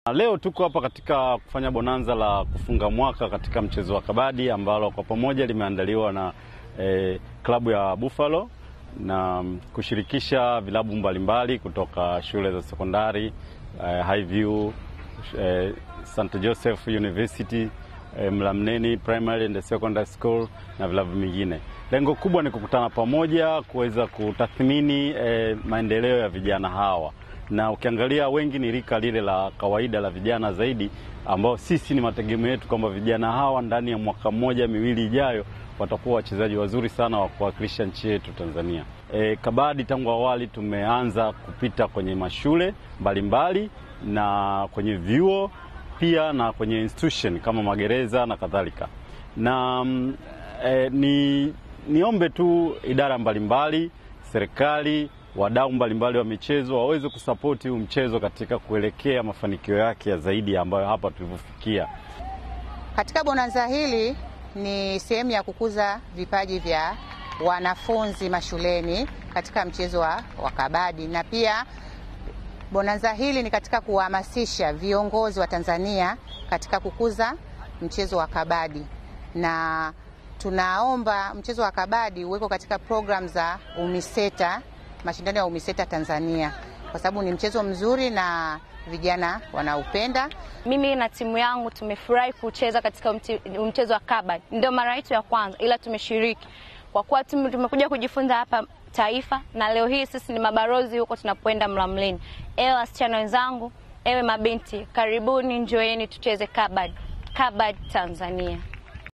Leo tuko hapa katika kufanya bonanza la kufunga mwaka katika mchezo wa kabadi ambalo kwa pamoja limeandaliwa na eh, klabu ya Buffalo na kushirikisha vilabu mbalimbali kutoka shule za sekondari eh, Highview eh, St Joseph University eh, Mlamneni Primary and Secondary School na vilabu vingine. Lengo kubwa ni kukutana pamoja kuweza kutathmini eh, maendeleo ya vijana hawa na ukiangalia wengi ni rika lile la kawaida la vijana zaidi, ambao sisi ni mategemeo yetu kwamba vijana hawa ndani ya mwaka mmoja miwili ijayo watakuwa wachezaji wazuri sana wa kuwakilisha nchi yetu Tanzania. E, kabadi tangu awali tumeanza kupita kwenye mashule mbalimbali na kwenye vyuo pia na kwenye institution kama magereza na kadhalika, na e, ni niombe tu idara mbalimbali, serikali wadau mbalimbali wa michezo waweze kusapoti huu mchezo katika kuelekea mafanikio yake ya zaidi ambayo hapa tulivyofikia. Katika bonanza hili ni sehemu ya kukuza vipaji vya wanafunzi mashuleni katika mchezo wa, wa kabadi na pia bonanza hili ni katika kuhamasisha viongozi wa Tanzania katika kukuza mchezo wa kabadi na tunaomba mchezo wa kabadi uweko katika programu za UMISETA mashindano ya UMISETA Tanzania kwa sababu ni mchezo mzuri na vijana wanaupenda. Mimi na timu yangu tumefurahi kucheza katika mchezo wa kabadi, ndio mara yetu ya kwanza, ila tumeshiriki kwa kuwa tumekuja kujifunza hapa taifa, na leo hii sisi ni mabarozi huko tunapoenda Mlamleni. Ewe wasichana wenzangu, ewe mabinti, karibuni, njoeni tucheze kabadi. Kabadi Tanzania.